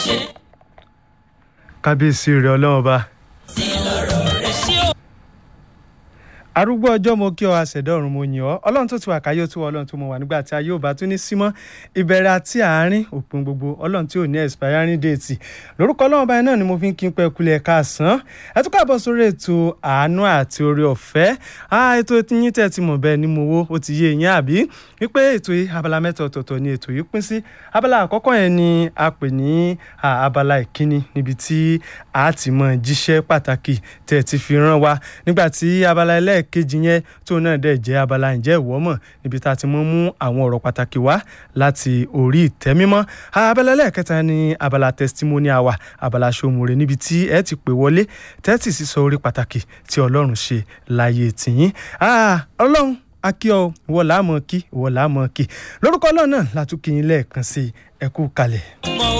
kábíyèsí rẹ ọlọ́run ọba. arúgbó ọjọ́ mo kí ọ àṣẹ̀dá ọ̀run mo yìn ọ́ ọlọ́run tó ti wà káyọ̀ tó wà ọlọ́run tó mọ̀ wà nígbà tí ayé ò bá tún ní símọ́ ìbẹ̀rẹ̀ àti àárín òpin gbogbo ọlọ́run tí ò ní expiring date lórúkọ ọlọ́run báyìí náà ni mo fi ń kí n pẹ́ kulẹ̀ káàsán ẹ tún káàbọ̀ sórí ètò àánú àti oore ọ̀fẹ́ ètò yín tẹ̀ ti mọ̀ bẹ́ẹ̀ ni mo wo ó ti yé yín àbí wípé ètò yìí abala mẹ́ta ọ̀tọ̀ọ̀tọ̀ ni ètò yìí pín sí abala àkọ́kọ́ yẹn ni a pè ní abala ìkíni níbi tí a ti mọ jíṣẹ́ pàtàkì tẹ̀ ti fi rán wa nígbà tí abala ẹlẹ́ẹ̀kejì yẹn tó náà dẹ̀ jẹ́ abala ǹjẹ́ ìwọ mọ̀ níbi tá a ti mọ mú àwọn ọ̀rọ̀ pàtàkì wá láti orí ìtẹ́ mímọ́ abala ẹlẹ́ẹ̀kẹta ni abala testimony hour abala ṣòmùrè níbi tí ẹ ti pè wọlé tẹ́tì sísọ orí pàtàkì tí ọlọ́run ṣe láyé tìyín ọlọ́run akíọ ìwọ làá mọ kí ìwọ làá mọ kí lórúkọ ọlọ́run náà látúkì yín lẹ́ẹ̀kan sí ẹ kú kalẹ̀.